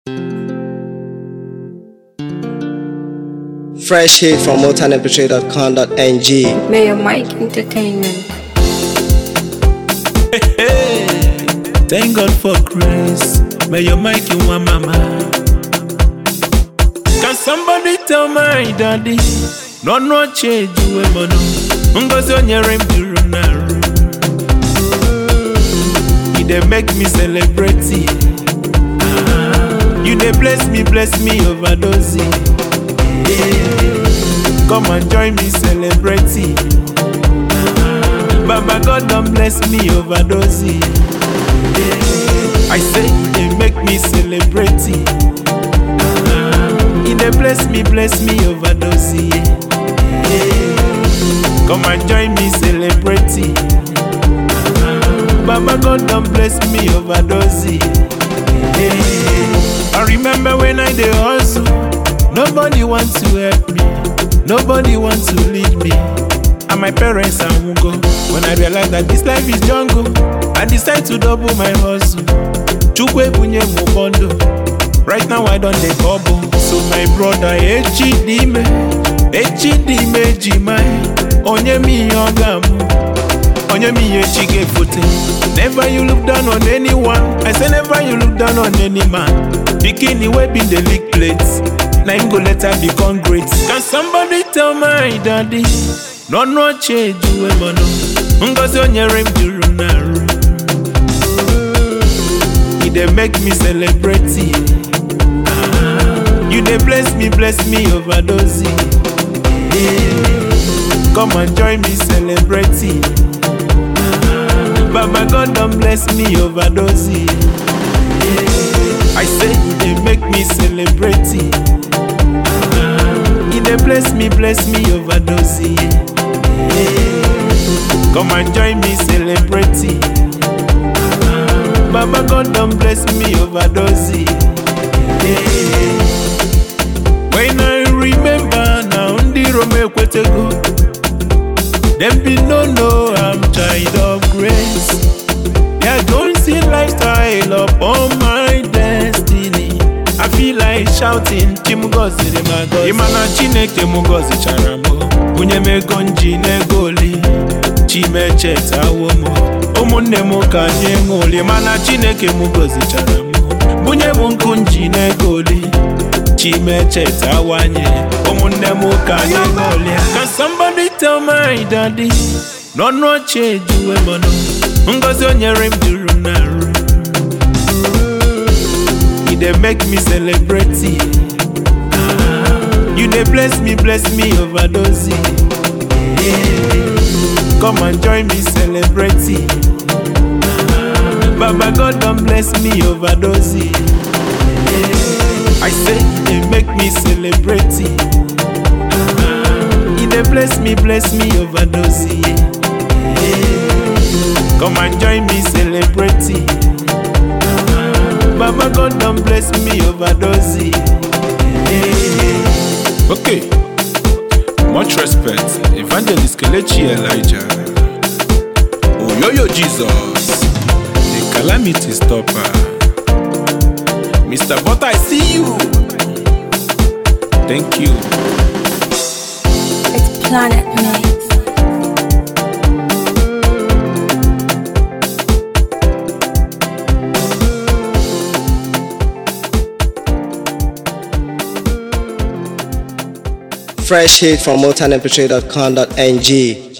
Fresh hit from motownmp3.com.ng. Mayor Mike Entertainment. Hey, thank God for grace. May your mic in one mama. Can somebody tell my daddy? No no change you mono. Ngozi onyere m juru naru. You dey make me celebrate. Ah, You dey bless me, bless me overdose. Yeah. Come and join me celebrate. Baba God don bless me overdose. Yeah. I say you dey make me celebrate. You dey bless me, bless me overdose. Yeah. Come and join me celebrate. Baba God don bless me overdose. Yeah. I remember when I dey hustle, nobody want to help me, nobody want to lead me. And my parents I won't go. When I realize that this life is jungle, I decide to double my hustle. Chukwe bunye mo bondo. Right now I don't dey bubble. So my brother Echidime, Echidime Jimai, onye mi yogamu. Onye mi yechige fote. Never you look down on anyone. I say never you look down on any man. Bikini wey been the leak plates. Na him go later become great. Can somebody tell my daddy? No no change you mono. Ngozi onyere m juru naru. He dey make me celebrate. Ah, You dey bless me, bless me overdose. Yeah. Come and join me celebrate. Baba God don bless me overdose. Yeah. I say you dey make me celebrate. Ah, You dey bless me, bless me overdose. Yeah. Come and join me celebrate. Baba God don bless me overdose. Yeah. When I remember now, ndị Rome ekwetego. Them be no know I'm child of grace. Yeah, don't see lifestyle upon my destiny. I feel like shouting, Chimugoziri magozi. Imana Chineke mugozichara m. Bunye m ego nji n'ego oli. Chimechetawo m. Ụmụnne m ka anyị ṅụli. Mana Chineke mugozichara m. Bunye m nkụ nji n'ego oli. Chimechetawanye. Ụmụnne m ka anyị ṅụli. Can somebody tell my daddy? No no change you mono. Ngozi onyere m juru naru. You dey make me celebrate. Ah, You dey bless me, bless me overdose. Yeah. Come and join me celebrate. Ah, Baba God don bless me overdose. Yeah. I say you dey make me celebrate. Ah, You dey bless me, bless me overdose. Yeah. Come and join me celebrate. Baba God don bless me overdose. Yeah. Okay. Much respect, Evangelist Kelechi Elijah. Oyoyo Jesus, the calamity stopper. Mr. Butter, I see you. Thank you. It's Planet Mix. Fresh hit from motownmp3.com.ng.